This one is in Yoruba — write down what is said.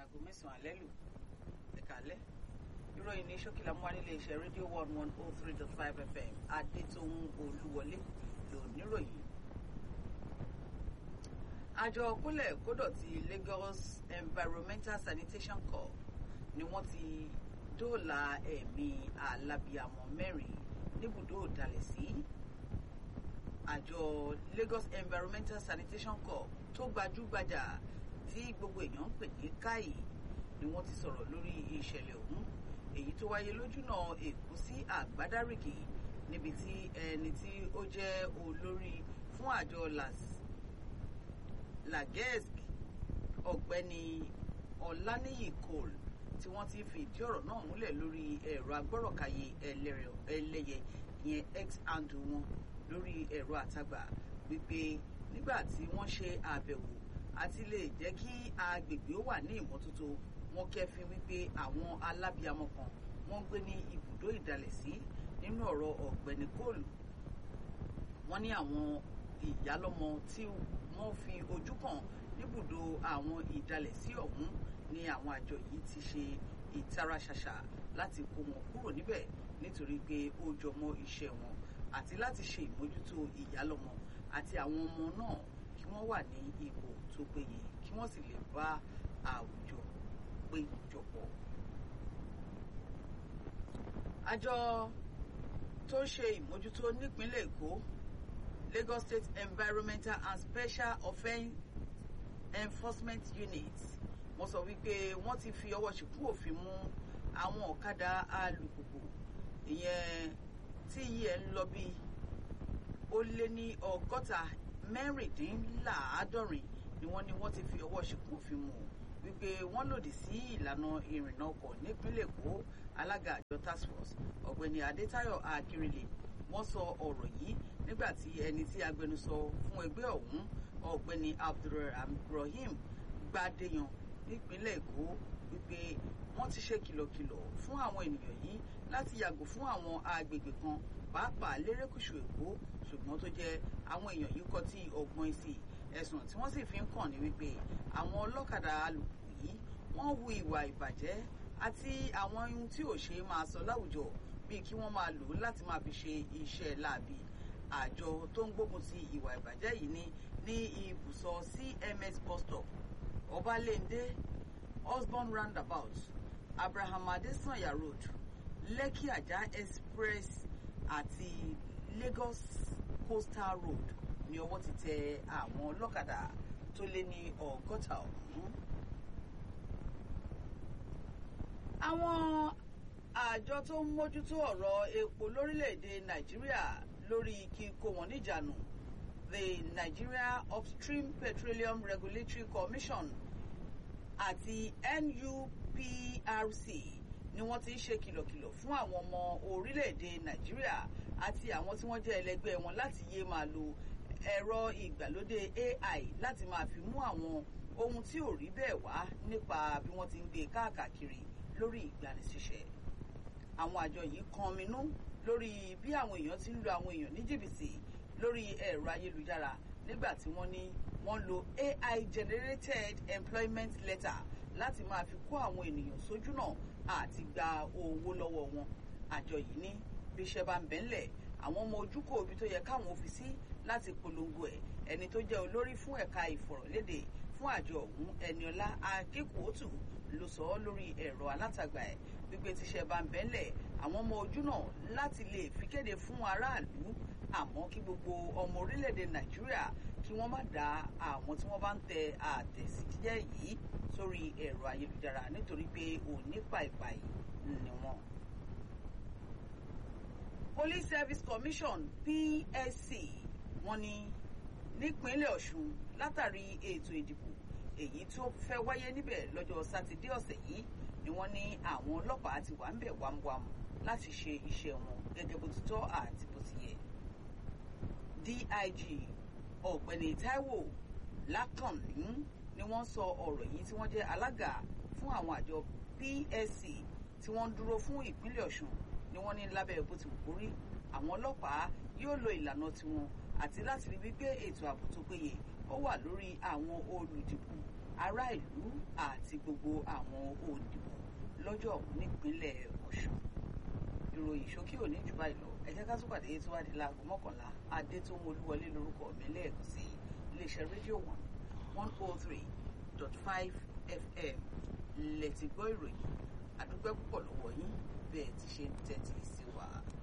aago mẹ́sàn-án alẹ́ lù ẹ̀kálẹ́ ìròyìn ní ṣókìlà mú wa nílé iṣẹ́ rédíò one one oh three dot five fm adétòun olúwọlé lóníròyìn. àjọ kólẹ̀ kódọ̀tí Lagos Environmental Sanitation Corps ni wọ́n ti dóòlà ẹ̀mí alábìàmọ́ mẹ́rin níbùdó ìdálẹ̀ sí àjọ Lagos Environmental Sanitation Corps tó gbajúgbajà tí gbogbo èèyàn ń pè ní káì ni wọ́n ti sọ̀rọ̀ lórí ìṣẹ̀lẹ̀ ọ̀hún èyí tó wáyé lójúnà Èkó sí Àgbádárìkì níbi tí ẹni tí ó jẹ́ olórí fún àjọ lagesc ọ̀gbẹ́ni Ọláníyì Cole tí wọ́n ti fi ìdí ọ̀rọ̀ náà múlẹ̀ lórí ẹ̀rọ agbọ́rọ̀kàyé ẹlẹ́yẹ ìyẹn x handle wọn lórí ẹ̀rọ àtagbà wípé nígbà tí wọ́n ṣe àbẹ̀wò àti lè jẹ́ kí agbègbè ó wà ní ìmọ́tótó wọ́n kẹ́fín wípé àwọn alábìamọ kan wọ́n gbé ní ibùdó ìdálẹ̀sí nínú ọ̀rọ̀ ọ̀gbẹ́ni kóòlù wọ́n ní àwọn ìyálọ́mọ tí wọ́n fi ojú kàn níbùdó àwọn ìdálẹ̀sí ọ̀hún ni àwọn àjọ yìí ti ṣe ìtara ṣàṣà láti kó wọn kúrò níbẹ̀ nítorí pé ó jọmọ́ iṣẹ́ wọn àti láti ṣe ìmójútó ìyálọ́mọ àti àwọn ọmọ náà kí wọ́n wà ní ipò tó péye kí wọ́n sì lè bá àwùjọ péjọpọ̀. àjọ tó ń ṣe ìmójútó nípínlẹ̀ Èkó Lagos State Environmental and Special Offence Enforcement Unit wọ́n sọ wípé wọ́n ti fi ọwọ́ ṣìkú òfin mú àwọn ọ̀kadà alùpùpù ìyẹn tí iye ẹ̀ ń lọ bí ó lé ní ọgọ́ta mẹ́rìndínláàádọ́rin ni wọ́n ní wọ́n ti fi ọwọ́ ṣìkú òfin mú wípé wọ́n lòdì sí ìlànà ìrìnnà ọkọ̀ nípínlẹ̀ Èkó alága àjọ task force ọ̀gbẹ́ni Adétáyọ̀ Akérèlé wọ́n sọ ọ̀rọ̀ yìí nígbà tí ẹni tí agbẹnusọ fún ẹgbẹ́ ọ̀hún ọ̀gbẹ́ni Abdulrahim Gbadéyan nípínlẹ̀ Èkó wípé wọ́n ti ṣe kìlọ̀kìlọ̀ fún àwọn ènìyàn yìí láti yàgò fún àwọn agbègbè kan pàápàá lérékùṣù Èkó ṣùgbọ́n tó jẹ́ àwọn èèyàn yìí kọ́ tí ọgbọ́n sí ẹ̀sùn tí wọ́n sì fi ń kàn ní wípé àwọn ọlọ́kadà alùpùpù yìí wọ́n hu ìwà ìbàjẹ́ àti àwọn ohun tí ò ṣe máa sọ láwùjọ bíi kí wọ́n máa lò ó láti máa fi ṣe iṣẹ́ láabi àjọ tó ń gbógun ti ìwà ìbàjẹ́ yìí ní ní ibùsọ̀ CMS bus stop Ọbalẹ́ndé Osborn roundabout Abraham Adesanya road Lekki Ajah express àti Lagos coastal road ní ọwọ́ ti tẹ àwọn ọlọ́kadà tó lé ní ọgọ́ta ọ̀hún. àwọn àjọ tó ń mójútó ọ̀rọ̀ epo lórílẹ̀‐èdè Nàìjíríà lórí kíkó wọn níjànú the Nigeria Upstream Petroleum Regulatory Commission àti NUPRC ni wọ́n ti ń ṣe kìlọ̀kìlọ̀ fún àwọn ọmọ orílẹ̀‐èdè Nàìjíríà àti àwọn tí wọ́n jẹ́ ẹlẹgbẹ́ wọn láti yé máa lo ẹ̀rọ ìgbàlódé AI láti máa fi mú àwọn ohun tí ò rí bẹ́ẹ̀ wá nípa bí wọ́n ti ń gbé káàkiri lórí ìgbanisíṣẹ́. àwọn àjọ yìí kan minú lórí bí àwọn èèyàn ti ń lo àwọn èèyàn ní jìbìtì lórí ẹ̀rọ ayélujára nígbà tí wọ́n ní wọ́n lo AI generated employment letter láti máa fi kó àwọn ènìyàn sójú náà àti gba owó lọ́wọ́ wọn. àjọ yìí ní bí iṣẹ́ bá ń bẹ ńlẹ̀ àwọn ọmọ ojúkò ibi tó yẹ káwọn ò fi sí láti polongo ẹ̀ ẹni tó jẹ́ olórí fún ẹ̀ka ìfọ̀rọ̀lédè fún àjọ ọ̀hún Ẹniọlá Akínkùótù ló sọ ọ́ lórí ẹ̀rọ alátagbà ẹ̀ wípé tíṣẹ́ bá ń bẹ ńlẹ̀ àwọn ọmọ ojú náà láti lè fi kéde fún aráàlú àmọ́ kí gbogbo ọmọ orílẹ̀-èdè Nàìjíríà kí wọ́n má dá àwọn tí wọ́n bá ń tẹ àtẹ̀síjẹ́ yìí sórí ẹ̀rọ ayélujára nítorí pé òní pàìpàì ni wọ́n. Police Service Commission PSC wọ́n ní nípínlẹ̀ Ọ̀ṣun látàrí ètò ìdìbò èyí tó fẹ́ wáyé níbẹ̀ lọ́jọ́ sátidé ọ̀sẹ̀ yìí ni wọ́n ní àwọn ọlọ́pàá ti wà ń bẹ̀ wámúwámú láti ṣe iṣẹ́ wọn gẹ́gẹ́ bó ti tọ́ àti bó ti yẹ. DIG ọ̀gbẹ́ni Táíwò Lákànní ni wọ́n sọ ọ̀rọ̀ yìí tí wọ́n jẹ́ alága fún àwọn àjọ PSC tí wọ́n ń dúró fún ìpínlẹ̀ Ọ̀ṣun ni wọ́n ní lábẹ́ bó ti wù kó rí àwọn ọlọ́pàá yóò lo ìlànà tiwọn àti láti rí wípé ètò ààbò tó péye ó wà lórí àwọn olùdìbò ará ìlú àti gbogbo àwọn òǹdìbò lọ́jọ́ ọ̀hún nípínlẹ̀ ọ̀ṣun ìròyìn ṣókí òní jù báyìí lọ ẹ jẹ́ ká tún pàdé tó wá di láago mọ́kànlá adétòun olúwọlé lórúkọ mi lẹ́ẹ̀kan sí iléeṣẹ́ rédíò one one oh three dot five fm lẹ́tì gbọ́ ìròyìn àdúpẹ́ púpọ̀ lọ́wọ́ yín bẹ́ẹ̀ ti ṣe ń tẹ́tí sí wa.